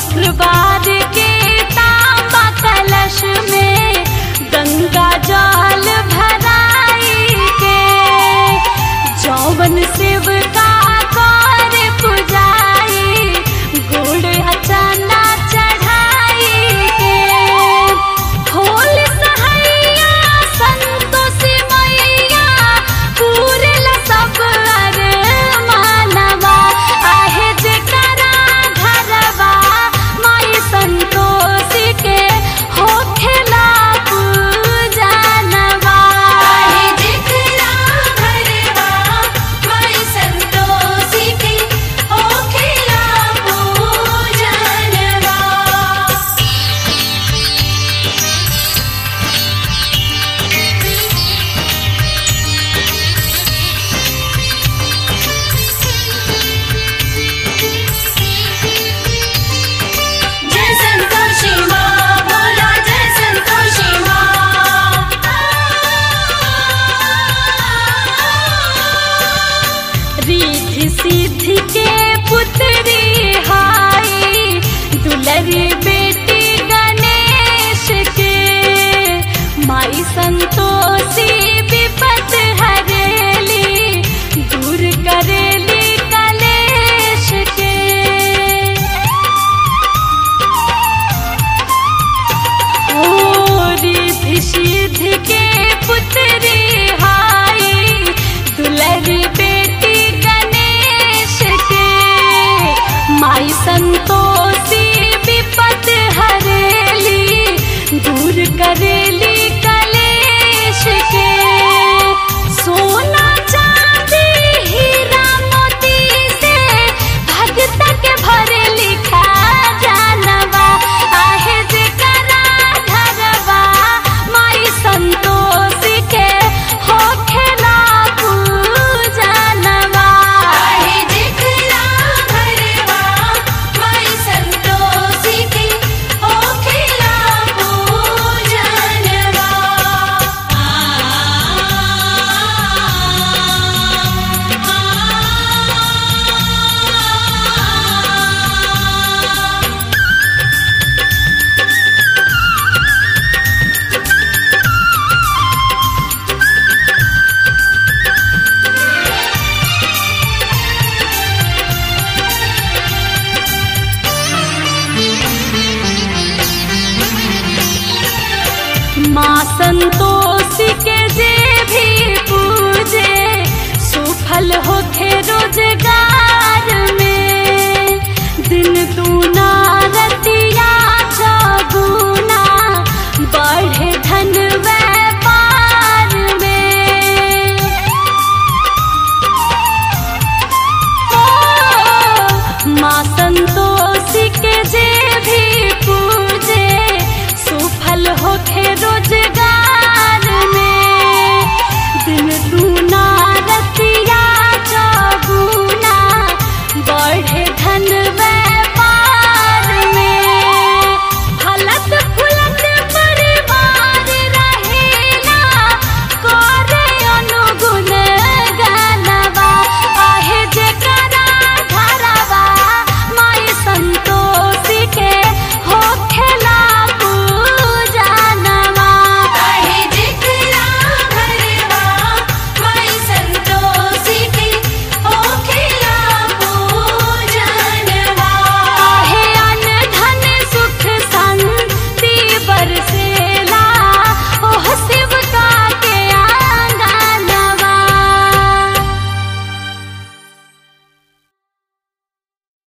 शुक्रवार के तांबा कलश में गंगा जल भराई के जौवन शिव का कर पुजाई गुड़ अचाना चढ़ाई के होल सहैया संतोषी मैया पूरे ला सब अर मानवा आहे जेकरा घरवा माई संतोषी के होखेला पूजनवा आहे जेकरा घरवा माई संतोषी के होखेला पूजनवा जय संतोषी माँ बोला जय संतोषी माँ रिद्धि सिद्धि के पुत्री हाई दुलरी बेटी गणेश के माई संतोषी विपत हरेली दूर करेली कलेश के रिद्धि सिद्धि के पुत्री हाई दुलरी बेटी गणेश के माई संतोषी विपत हरेली दूर करेली कलेश के सोना चांदी हीरा मोती से भगत के भरे लिखा जानवा आहे जेकरा घरवा माई संतोषी के होखेला पूजनवा आहे जेकरा घरवा माई संतोषी के होखेला पूजनवा माँ संतोषी